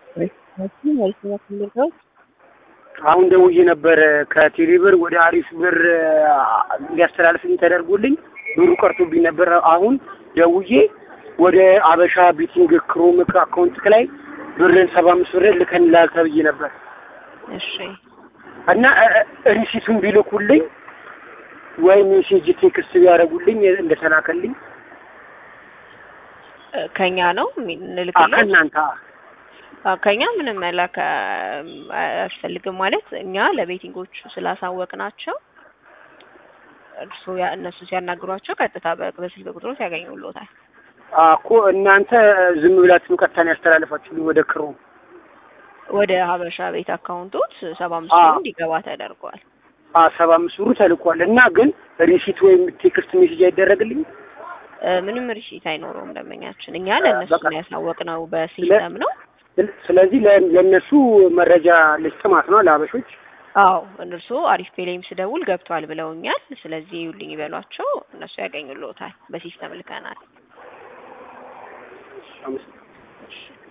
አሁን ደውዬ ነበረ ከቴሌ ብር ወደ አሪፍ ብር እንዲያስተላልፍልኝ ተደርጎልኝ ብሩ ቀርቶብኝ ነበር። አሁን ደውዬ ወደ አበሻ ቢቲንግ ክሮም አካውንት ላይ ብርን ሰባ አምስት ብር ልከንልሃል ተብዬ ነበር እሺ እና ሪሲቱን ቢልኩልኝ ወይ ሜሴጅ ቴክስት ቢያደርጉልኝ እንደተላከልኝ እ ከኛ ነው አ የምንልክለት? ከእናንተ አዎ፣ ከኛ ምንም መላክ አ- አያስፈልግም። ማለት እኛ ለቤቲንጎቹ ስላሳወቅናቸው እርሱ ያ- እነሱ ሲያናግሯቸው ቀጥታ በ- በስልክ ቁጥሮት ያገኙልዎታል። አ እኮ እናንተ ዝም ብላችሁ ቀጥታ ነው ያስተላለፋችሁልኝ ወደ ክሮም ወደ ሀበሻ ቤት አካውንቶት ሰባ አምስት አዎ። ብር እንዲገባ ተደርጓል። አ ሰባ አምስት ብሩ ተልኳል እና ግን ሪሲት ወይም ቴክስት ሜሴጅ አይደረግልኝ እ ምንም ሪሲት አይኖረውም ደንበኛችን። እኛ ለእነሱ በቃ። ነው ያሳወቅነው በሲስተም ነው። ስለዚህ ለ- ለእነሱ መረጃ ልስጥ ማለት ነው ለአበሾች አዎ እነርሱ አሪፍ ፔሌም ስደውል ገብቷል ብለውኛል። ስለዚህ ይውልኝ ይበሏቸው፣ እነሱ ያገኙልዎታል። በሲስተም ልከናል። አመሰግናለሁ።